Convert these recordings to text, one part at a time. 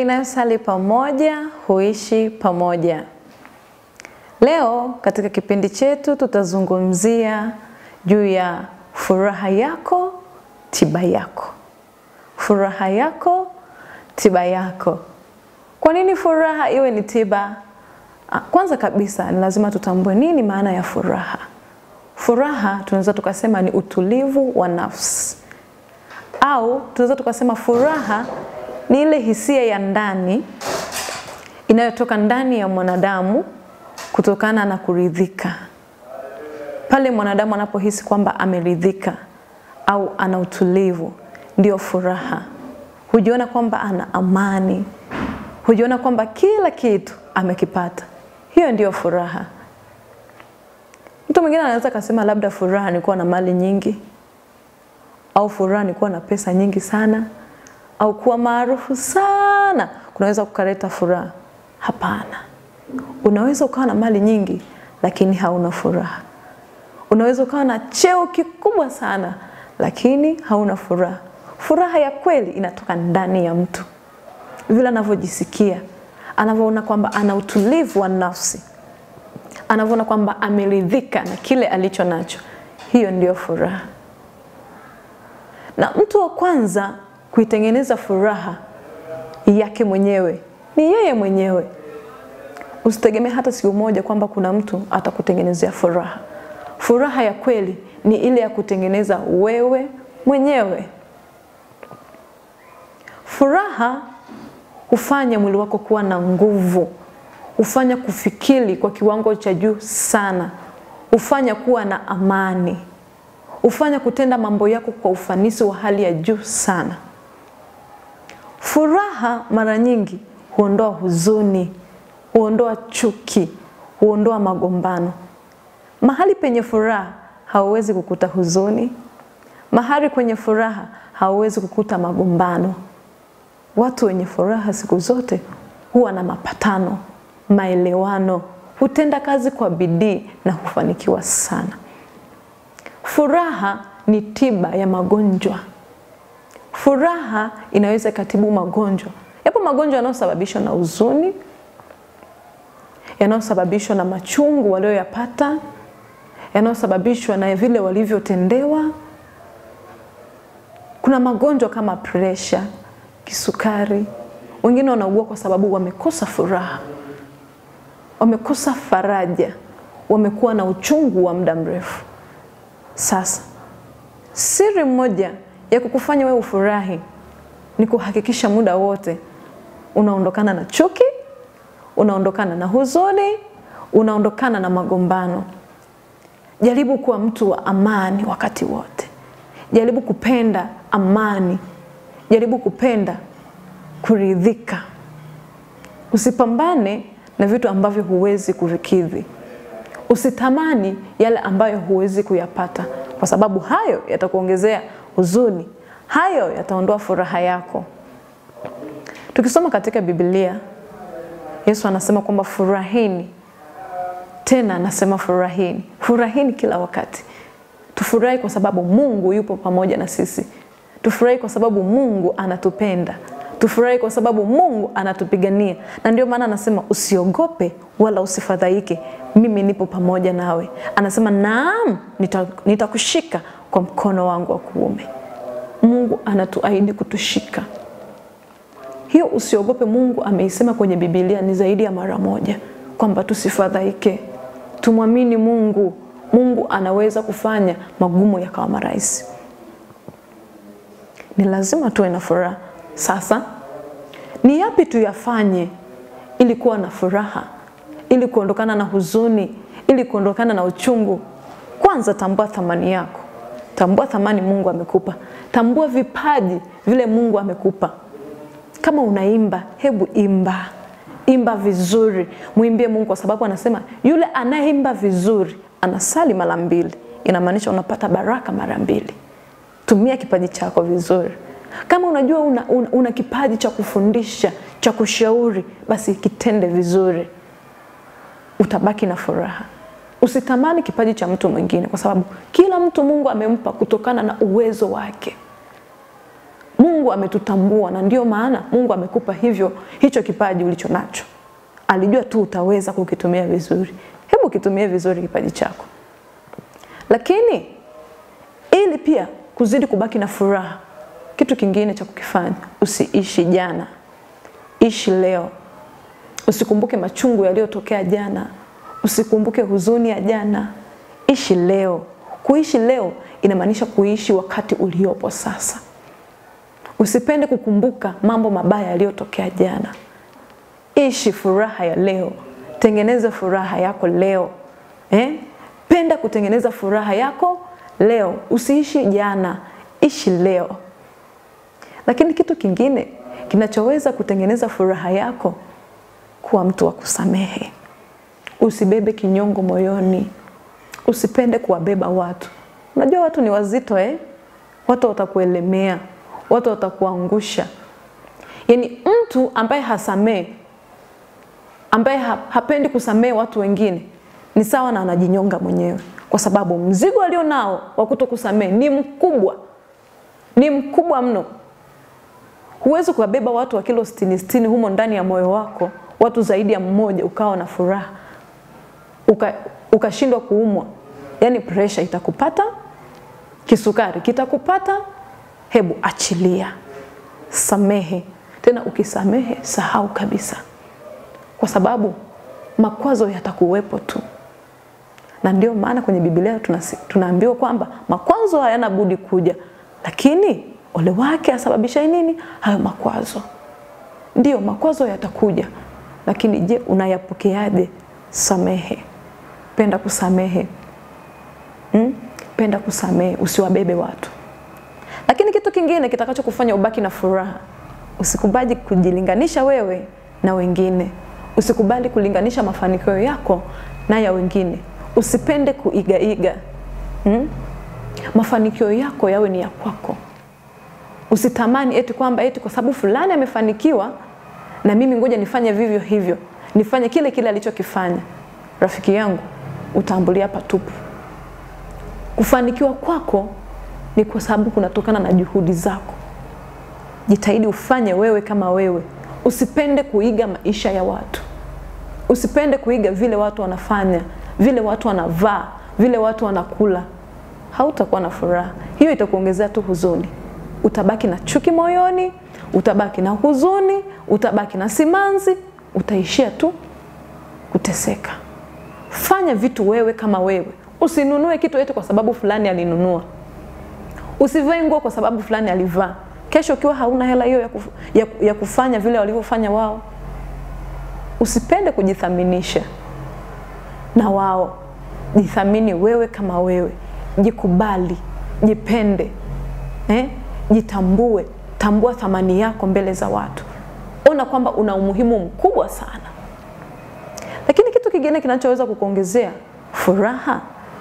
inayosali pamoja huishi pamoja. Leo katika kipindi chetu tutazungumzia juu ya furaha yako, tiba yako. Furaha yako, tiba yako. Kwa nini furaha iwe ni tiba? Kwanza kabisa ni lazima tutambue nini maana ya furaha. Furaha tunaweza tukasema ni utulivu wa nafsi, au tunaweza tukasema furaha ni ile hisia ya ndani inayotoka ndani ya mwanadamu kutokana na kuridhika. Pale mwanadamu anapohisi kwamba ameridhika au ana utulivu, ndio furaha. Hujiona kwamba ana amani, hujiona kwamba kila kitu amekipata. Hiyo ndiyo furaha. Mtu mwingine anaweza kasema labda furaha ni kuwa na mali nyingi, au furaha ni kuwa na pesa nyingi sana, au kuwa maarufu sana kunaweza kukaleta furaha. Hapana, unaweza ukawa na mali nyingi lakini hauna furaha. Unaweza ukawa na cheo kikubwa sana lakini hauna furaha. Furaha ya kweli inatoka ndani ya mtu, vile anavyojisikia, anavyoona kwamba ana utulivu wa nafsi, anavyoona kwamba ameridhika na kile alicho nacho. Hiyo ndiyo furaha. Na mtu wa kwanza kuitengeneza furaha yake mwenyewe ni yeye mwenyewe. Usitegemee hata siku moja kwamba kuna mtu atakutengenezea furaha. Furaha ya kweli ni ile ya kutengeneza wewe mwenyewe. Furaha hufanya mwili wako kuwa na nguvu, hufanya kufikiri kwa kiwango cha juu sana, hufanya kuwa na amani, hufanya kutenda mambo yako kwa ufanisi wa hali ya juu sana. Furaha mara nyingi huondoa huzuni, huondoa chuki, huondoa magombano. Mahali penye furaha hauwezi kukuta huzuni. Mahali kwenye furaha hauwezi kukuta magombano. Watu wenye furaha siku zote huwa na mapatano, maelewano, hutenda kazi kwa bidii na hufanikiwa sana. Furaha ni tiba ya magonjwa. Furaha inaweza ikatibu magonjwa. Yapo magonjwa yanayosababishwa na huzuni, yanayosababishwa na machungu walioyapata, yanayosababishwa na vile walivyotendewa. Kuna magonjwa kama presha, kisukari. Wengine wanaugua kwa sababu wamekosa furaha, wamekosa faraja, wamekuwa na uchungu wa muda mrefu. Sasa siri moja ya kukufanya wewe ufurahi ni kuhakikisha muda wote unaondokana na chuki, unaondokana na huzuni, unaondokana na magombano. Jaribu kuwa mtu wa amani wakati wote. Jaribu kupenda amani, jaribu kupenda kuridhika. Usipambane na vitu ambavyo huwezi kuvikidhi. Usitamani yale ambayo huwezi kuyapata, kwa sababu hayo yatakuongezea huzuni, hayo yataondoa furaha yako. Tukisoma katika Biblia, Yesu anasema kwamba furahini, tena anasema furahini, furahini kila wakati. Tufurahi kwa sababu Mungu yupo pamoja na sisi. Tufurahi kwa sababu Mungu anatupenda. Tufurahi kwa sababu Mungu anatupigania, na ndio maana anasema usiogope wala usifadhaike, mimi nipo pamoja nawe. Anasema naam, nitakushika nita kwa mkono wangu wa kuume. Mungu anatuahidi kutushika. Hiyo usiogope, Mungu ameisema kwenye Biblia ni zaidi ya mara moja kwamba tusifadhaike, tumwamini Mungu. Mungu anaweza kufanya magumu yakawa marahisi. Ni lazima tuwe na furaha. Sasa ni yapi tuyafanye ili kuwa na furaha, ili kuondokana na huzuni, ili kuondokana na uchungu? Kwanza tambua thamani yako, tambua thamani Mungu amekupa, tambua vipaji vile Mungu amekupa. Kama unaimba, hebu imba, imba vizuri, mwimbie Mungu, kwa sababu anasema yule anayeimba vizuri anasali mara mbili. Inamaanisha unapata baraka mara mbili. Tumia kipaji chako vizuri. Kama unajua una, una, una kipaji cha kufundisha, cha kushauri, basi kitende vizuri, utabaki na furaha. Usitamani kipaji cha mtu mwingine, kwa sababu kila mtu Mungu amempa kutokana na uwezo wake. Mungu Mungu ametutambua na ndio maana Mungu amekupa hivyo hicho kipaji ulicho nacho. Alijua tu utaweza kukitumia vizuri. Hebu kitumie vizuri kipaji chako. Lakini ili pia kuzidi kubaki na furaha, kitu kingine cha kukifanya, usiishi jana, ishi leo. Usikumbuke machungu yaliyotokea jana, usikumbuke huzuni ya jana, ishi leo. Kuishi leo inamaanisha kuishi wakati uliopo sasa. Usipende kukumbuka mambo mabaya yaliyotokea jana. Ishi furaha ya leo, tengeneza furaha yako leo eh? Penda kutengeneza furaha yako leo, usiishi jana, ishi leo. Lakini kitu kingine kinachoweza kutengeneza furaha yako, kuwa mtu wa kusamehe. Usibebe kinyongo moyoni, usipende kuwabeba watu. Unajua watu ni wazito eh? Watu watakuelemea, watu watakuangusha. Yaani mtu ambaye hasamehe, ambaye hapendi kusamehe watu wengine ni sawa na anajinyonga mwenyewe, kwa sababu mzigo alio nao wa kutokusamehe ni mkubwa, ni mkubwa mno. Huwezi kuwabeba watu wa kilo sitini sitini humo ndani ya moyo wako, watu zaidi ya mmoja, ukawa na furaha ukashindwa uka kuumwa. Yaani presha itakupata, kisukari kitakupata. Hebu achilia, samehe. Tena ukisamehe, sahau kabisa, kwa sababu makwazo yatakuwepo tu, na ndio maana kwenye Biblia tunaambiwa kwamba makwazo hayana budi kuja, lakini ole wake asababisha nini hayo makwazo. Ndiyo, makwazo yatakuja, lakini je, unayapokeaje? Samehe, penda kusamehe hmm? Penda kusamehe, usiwabebe watu. Lakini kitu kingine kitakachokufanya ubaki na furaha, usikubali kujilinganisha wewe na wengine. Usikubali kulinganisha mafanikio yako na ya wengine. Usipende kuigaiga hmm? Mafanikio yako yawe ni ya kwako. Usitamani eti kwamba eti kwa sababu fulani amefanikiwa na mimi ngoja nifanye vivyo hivyo, nifanye kile kile alichokifanya. Rafiki yangu, utaambulia patupu. Kufanikiwa kwako ni kwa sababu kunatokana na juhudi zako. Jitahidi ufanye wewe kama wewe. Usipende kuiga maisha ya watu. Usipende kuiga vile watu wanafanya, vile watu wanavaa, vile watu wanakula. Hautakuwa na furaha. Hiyo itakuongezea tu huzuni. Utabaki na chuki moyoni, utabaki na huzuni, utabaki na simanzi, utaishia tu kuteseka. Fanya vitu wewe kama wewe. Usinunue kitu eti kwa sababu fulani alinunua. Usivae nguo kwa sababu fulani alivaa. Kesho ukiwa hauna hela hiyo ya, kuf, ya, ya kufanya vile walivyofanya wao. Usipende kujithaminisha na wao. Jithamini wewe kama wewe, jikubali, jipende eh? Jitambue, tambua thamani yako mbele za watu. Ona kwamba una umuhimu mkubwa sana. Lakini kitu kingine kinachoweza kukuongezea furaha,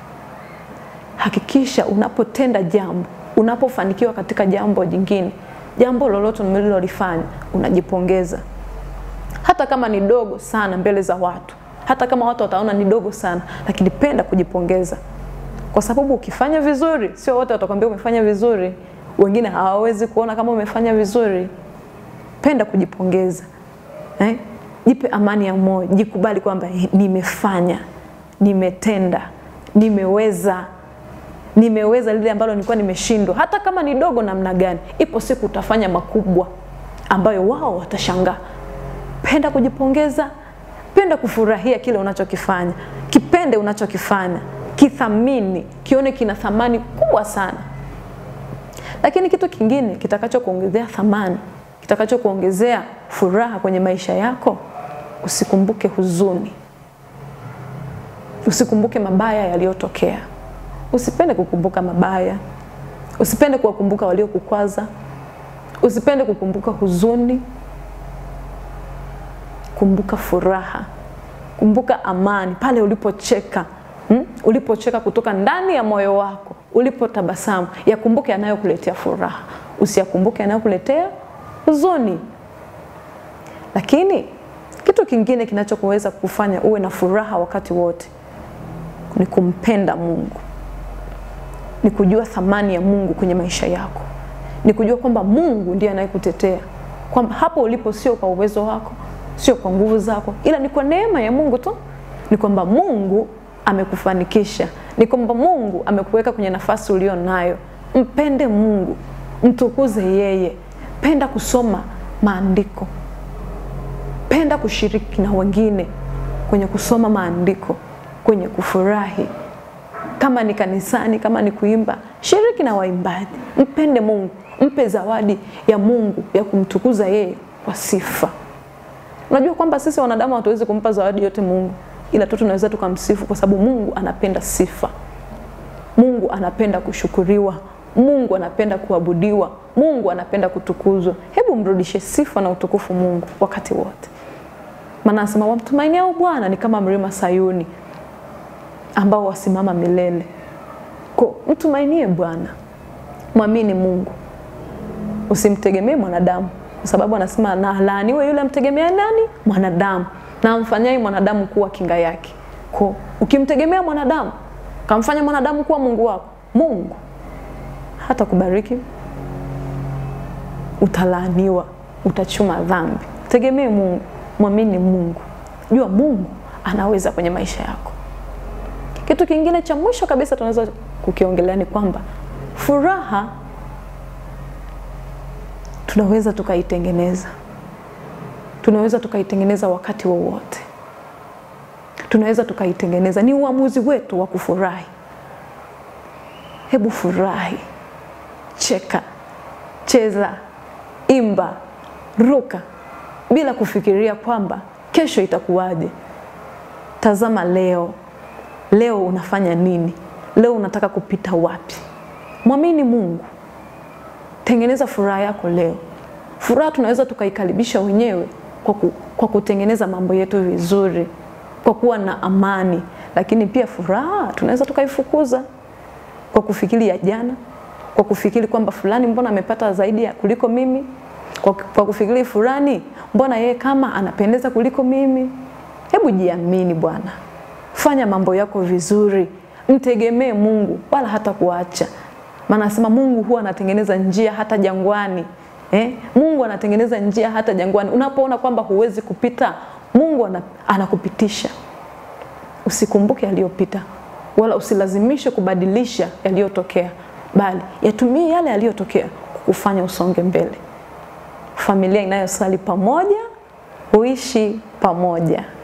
hakikisha unapotenda jambo, unapofanikiwa katika jambo jingine, jambo lolote mlilolifanya, unajipongeza, hata kama ni dogo sana mbele za watu, hata kama watu wataona ni dogo sana, lakini penda kujipongeza, kwa sababu ukifanya vizuri, sio wote watakwambia umefanya vizuri, wengine hawawezi kuona kama umefanya vizuri. Penda kujipongeza eh? Jipe amani ya moyo, jikubali kwamba nimefanya, nimetenda, nimeweza, nimeweza lile ambalo nilikuwa nimeshindwa, hata kama ni dogo namna gani. Ipo siku utafanya makubwa ambayo wao watashangaa. Penda kujipongeza, penda kufurahia kile unachokifanya, kipende unachokifanya, kithamini, kione kina thamani kubwa sana. Lakini kitu kingine kitakachokuongezea thamani, kitakachokuongezea furaha kwenye maisha yako, usikumbuke huzuni, usikumbuke mabaya yaliyotokea. Usipende kukumbuka mabaya, usipende kuwakumbuka waliokukwaza, usipende kukumbuka huzuni. Kumbuka furaha, kumbuka amani pale ulipocheka hmm? Ulipocheka kutoka ndani ya moyo wako, ulipotabasamu, yakumbuke yanayokuletea furaha, usiyakumbuke yanayokuletea huzuni. Lakini kitu kingine kinachokuweza kufanya uwe na furaha wakati wote ni kumpenda Mungu, ni kujua thamani ya Mungu kwenye maisha yako, ni kujua kwamba Mungu ndiye anayekutetea, kwamba hapo ulipo sio kwa uwezo wako, sio kwa nguvu zako, ila ni kwa neema ya Mungu tu. Ni kwamba Mungu amekufanikisha, ni kwamba Mungu amekuweka kwenye nafasi ulio nayo. Mpende Mungu, mtukuze yeye, penda kusoma maandiko, penda kushiriki na wengine kwenye kusoma maandiko, kwenye kufurahi kama ni kanisani, kama ni kuimba, shiriki na waimbaji. Mpende Mungu, mpe zawadi ya Mungu ya kumtukuza yeye kwa sifa. Unajua kwamba sisi wanadamu hatuwezi kumpa zawadi yote Mungu, ila tu tunaweza tukamsifu, kwa sababu Mungu anapenda sifa. Mungu anapenda kushukuriwa. Mungu anapenda kuabudiwa. Mungu anapenda kutukuzwa. Hebu mrudishe sifa na utukufu Mungu wakati wote, maana anasema wamtumainiao Bwana ni kama mlima Sayuni ambao wasimama milele. Kwa mtumainie Bwana, mwamini Mungu, usimtegemee mwanadamu, kwa sababu anasema na laaniwe yule amtegemea nani? Mwanadamu, na amfanyaye mwanadamu kuwa kinga yake. Kwa ukimtegemea mwanadamu, kamfanya mwanadamu kuwa Mungu wako, Mungu hata kubariki, utalaaniwa, utachuma dhambi. Tegemee Mungu, mwamini Mungu, jua Mungu anaweza kwenye maisha yako. Kitu kingine cha mwisho kabisa tunaweza kukiongelea ni kwamba furaha tunaweza tukaitengeneza, tunaweza tukaitengeneza wakati wowote, tunaweza tukaitengeneza. Ni uamuzi wetu wa kufurahi. Hebu furahi, cheka, cheza, imba, ruka, bila kufikiria kwamba kesho itakuwaje. Tazama leo Leo unafanya nini? Leo unataka kupita wapi? Mwamini Mungu, tengeneza furaha yako leo. Furaha tunaweza tukaikaribisha wenyewe kwa, ku, kwa kutengeneza mambo yetu vizuri, kwa kuwa na amani, lakini pia furaha tunaweza tukaifukuza kwa kufikiri ya jana, kwa kufikiri kwamba fulani mbona amepata zaidi ya kuliko mimi, kwa, kwa kufikiri fulani mbona yeye kama anapendeza kuliko mimi. Hebu jiamini bwana fanya mambo yako vizuri, mtegemee Mungu wala hata kuacha. Maana anasema Mungu huwa anatengeneza njia hata jangwani. Eh? Mungu anatengeneza njia hata jangwani. Unapoona kwamba huwezi kupita, Mungu anakupitisha. Usikumbuke yaliyopita wala usilazimishe kubadilisha yaliyotokea, bali yatumie yale yaliyotokea kukufanya usonge mbele. Familia inayosali pamoja huishi pamoja.